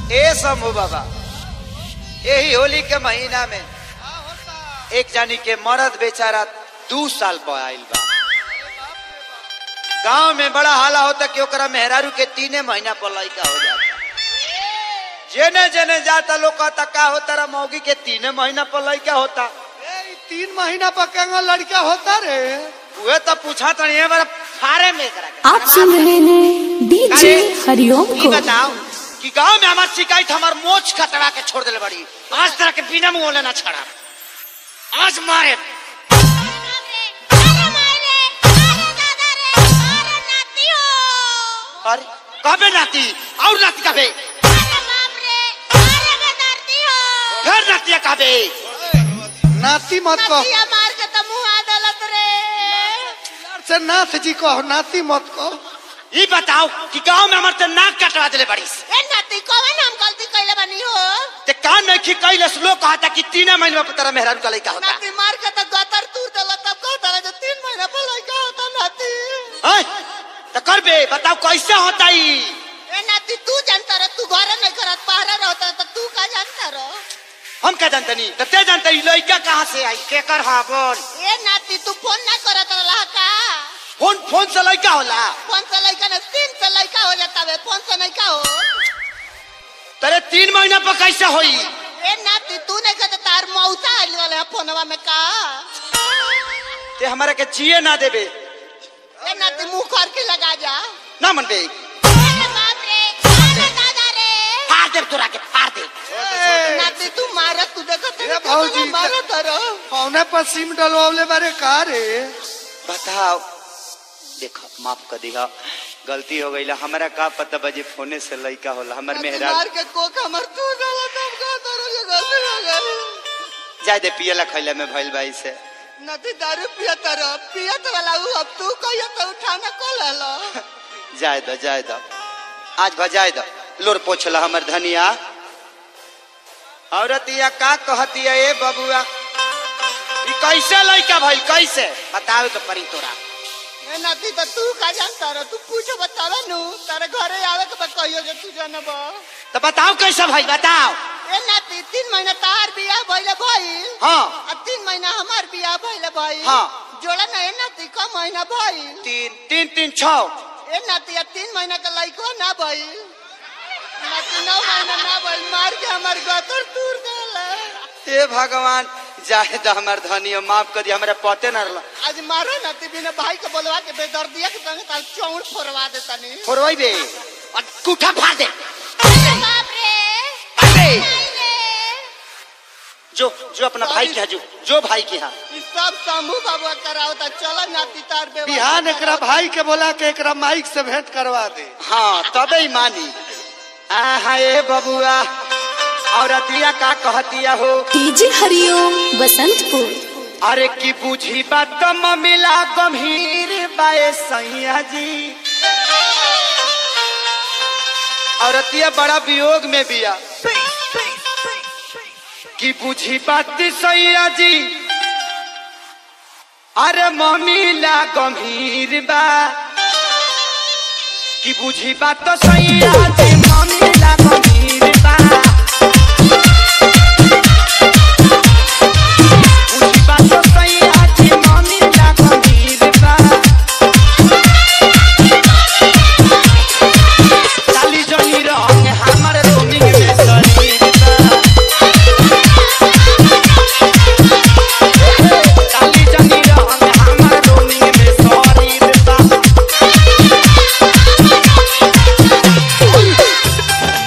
ए समूह बाबा यही होली के महीना में एक जानी के मर्द बेचारा दू साल पर आइल बा गांव में बड़ा हाला होता कि ओकरा मेहरारू के तीने महीना पर लड़का हो जाता जेने जेने जाता लोग कहता का होता रा मौगी के तीने महीना पर लड़का होता ए, ई तीन महीना पर केंगा लड़का होता रे उहे तो पूछा तो नहीं बार फारे में करा के। आप सुन रहे हैं डीजे अरे, हरिओम ई को बताओ कि गांव में हमार शिकायत हमार मोच कतरा के छोड़ दिले बड़ी आज तरह के बिना मुंह लेना छड़ा आज मारे अरे कबे नाती और नाती कबे फिर नातिया कबे नाती मत कहो से नाथ जी कहो नाती मत कहो ये बताओ कि गांव में हमार ते नाक कटवा दिले बड़ी ते कान में खिकैले लोग कहता कि तीन महीने में तेरा मेहरारू का लड़का होता हैं? तो करबे बताओ कैसे होता ई तू जानता रह तू घर नहीं करत पहरा रहता तो तू का जानता रह हम क्या जानते नहीं तो ते जानते ई लड़का कहाँ से आई केकर हा बोल ए नाती तू फोन ना करत रहा का फोन फोन से लड़का होला फोन से लड़का ना तीन से लड़का हो जाता है फोन से नहीं का हो तेरे तीन महीना पर कैसे होई ए नाती तू नहीं कहते तार मौसा आइल वाले फोनवा में का ते हमारे के जिए ना देबे ए नाती मुंह कर के लगा जा ना मन बे अरे बाप रे अरे दादा रे फाड़ दे तोरा के फाड़ दे ए, नाती तू मारत तू देखत ए, भौजी, मारत रहो पौने पर सिम डलवावले बारे का रे बताओ देखो माफ कर दिया गलती हो गई हमारा का पता बजे फोने से लड़का होला हमार मेहरा मार के कोक हमर तू डाला तब का करो ये गलती हो गई जाय दे पियला खैला में भइल बाई से नदी दारू पियत रह पियत वाला उ अब तू कहियो तो उठाना को ले लो जाय दो जाय दो आज भजाय दो लोर पोछला हमर धनिया औरतिया का कहतिया ए बबुआ ई कैसे लड़का भइल कैसे बतावे के परी तोरा ए नाती तो तू का जानता रह तू पूछ बतावा नु तारे घरे आवे के बा कहियो जे तू जानब तो बताओ कैसे भइल बताओ ए नाती तीन महीना तार बियाह भइले भइल हाँ आ तीन महीना हमार बियाह भइले भइल हाँ। जोड़ा ना ए नाती का महीना भइल तीन तीन तीन छौ ए नाती आ तीन महीना का लइको ना भइल नाती नौ महीना ना भइल मार के हमार गतर तूर देला हे भगवान जाहे तो हमार धनिया माफ कर दिया हमरा पते ना रहला आज मारो नाती बिना भाई के बोलवा के बेदर्दिया के संग ताल चौड़ फोड़वा देता नी फोरवाई बे और कुठा फाड़ दे बाप रे अरे नहीं रे जो जो अपना भाई के यहाँ जो जो भाई के यहाँ ई सब शंभू बाबा करावता चलो नाती तार बेवा बिहान एकरा भाई के बोला के एकरा माइक से भेंट करवा दे हाँ तबे ही मानी आहा ए बबुआ औरतिया का कहतिया हो डीजे हरिओम बसंतपुर अरे की बुझी बात मिला गंभीर बाए सैया जी औरतिया बड़ा वियोग में बिया की बुझी बात सैया जी अरे मम्मीला गंभीर बा की बुझी बात सैया जी मम्मीला गंभीर बा बुझी बात सैया जी मम्मीला गंभीर बा चाली जनी रंग हमर रोमिंग में शरीर बा चाली जनी रंग हमर रोमिंग में शरीर बा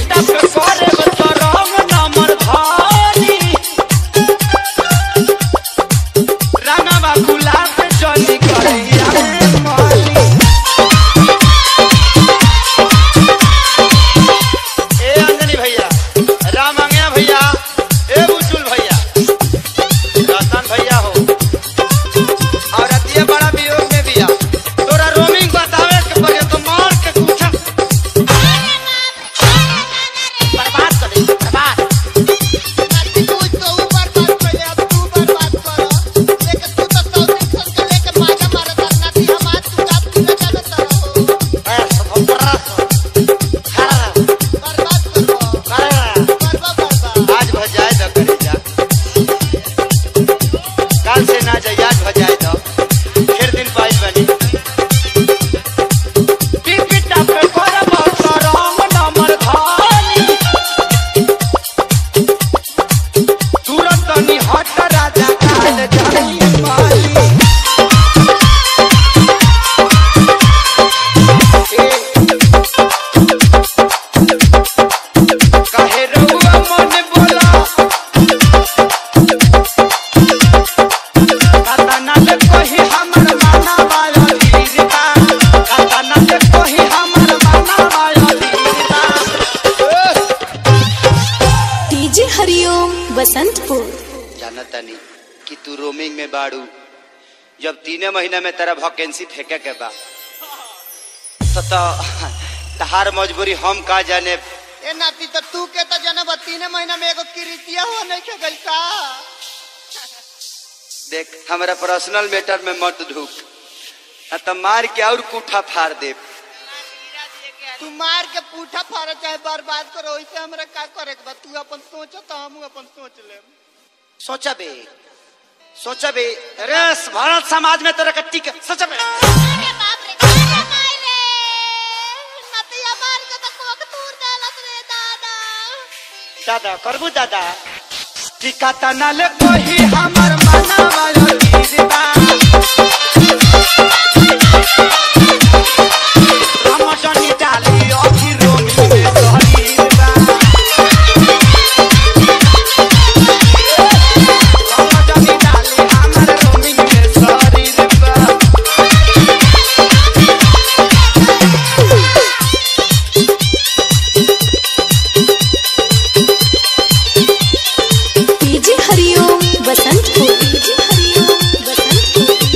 पिटा पे करे तो रंग नमर धारी रंगवा गुलाब जली करिया माली ए अंजनी भैया राम आंगया भैया ए बुचुल भैया रतन भैया हो और अतिया बड़ा वियोग में बिया तोरा रोमिंग बतावे के पड़े तो मार के पूछा बर्बाद कर दे बर्बाद नाती तू तो ऊपर बात पहले अब तू ऊपर बात करो लेके तू तो सौ दिन सन के लेके माजा मारा था नाती हम आज तू का तू ना जानत रहो ए सब बड़ा खड़ा बर्बाद करो खड़ा बर्बाद बर्बाद आज भजाए दो करे जा काल से ना जाए आज भजाए दो फिर दिन पाई बनी पिपिटा पे कर बहुत रंग नमर धानी तुरंत नी हट राजा काल जाई माली काहे रहुआ मन बोला कतना ले कोही हमर माना वाला लीरबा कतना ले कोही हमर माना वाला लीरबा डीजे हरिओम बसंतपुर जाना तनी कि तू रोमिंग में बाड़ू जब तीने महीना में तेरा वैकेंसी फेंके के बा तो तो तहार मजबूरी हम का जाने ए नाती तो तू के तो जनब तीन महीना में एगो किरीतिया हो नहीं के गइल का देख हमारा पर्सनल मैटर में मत ढूक आ तो मार के और कूठा फाड़ दे तू मार के पूठा फाड़ चाहे बर्बाद करो वैसे हमरा का करे के बा तू अपन सोच तो हम अपन सोच लेम सोचा बे सोचा बे अरे भारत समाज में तेरा कट्टी के सोचा बे अरे बाप रे अरे माय रे नतिया मार के तो कोक तूर देलत रे दादा दादा करबू दादा टिका तना ले कोही हमर मना वाला गिरबा रमजनी डाली अखी रोमी में सहरीबा रमजनी डाली हमर रोमी में सहरीबा डीजे हरिओम बसंतपुर डीजे हरिओम बसंतपुर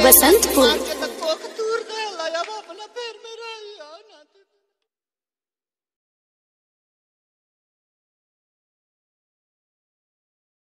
बसंतपुर